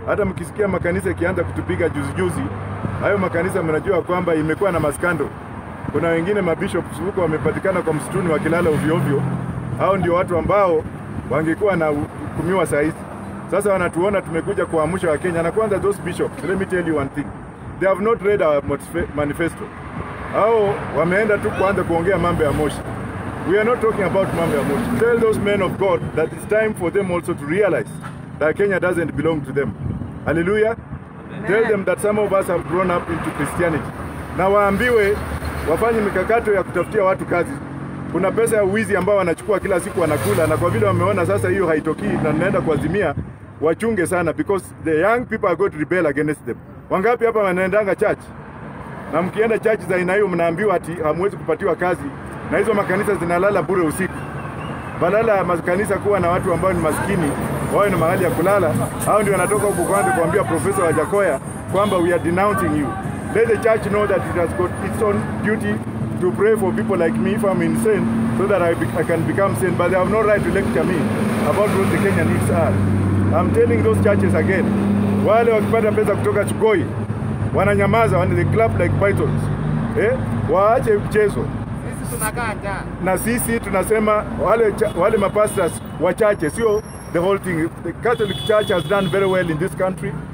Hata mkisikia makanisa ikianza kutupiga juzi juzi, hayo makanisa mnajua kwamba imekuwa na maskando. Kuna wengine mabishops huko wamepatikana kwa msituni wakilala ovyo ovyo. Hao ndio watu ambao wangekuwa na hukumiwa saa hizi. Sasa wanatuona tumekuja kuamsha Wakenya, na kwanza those bishops, let me tell you one thing, they have not read our manifesto. Hao wameenda tu kuanza kuongea mambo ya moshi. We are not talking about mambo ya moshi. Tell those men of God that it's time for them also to realize that Kenya doesn't belong to them. Hallelujah. Tell them that some of us have grown up into Christianity. Na waambiwe wafanye mikakato ya kutafutia watu kazi. Kuna pesa ya wizi ambao wanachukua kila siku wanakula, na kwa vile wameona sasa hiyo haitokii na naenda kuazimia, wachunge sana because the young people are going to rebel against them. Wangapi hapa wanaendanga church? Na mkienda church za aina hiyo mnaambiwa ati hamwezi kupatiwa kazi, na hizo makanisa zinalala bure usiku. Badala ya makanisa kuwa na watu ambao ni maskini wawe na mahali ya kulala, hao ndio wanatoka huko kwanza kuambia Profesa Wajakoya kwamba we are denouncing you. Let the church know that it has got its own duty to pray for people like me if I'm insane so that I, be, I can become sane, but they have no right to lecture me about what the Kenya needs are. I'm telling those churches again, wale wakipata pesa kutoka Chugoi wananyamaza, wana they clap like pythons. Eh? Waache mchezo Sisi tunakaa njaa. na sisi tunasema wale, cha- wale mapastors wachache, sio the whole thing. The Catholic Church has done very well in this country.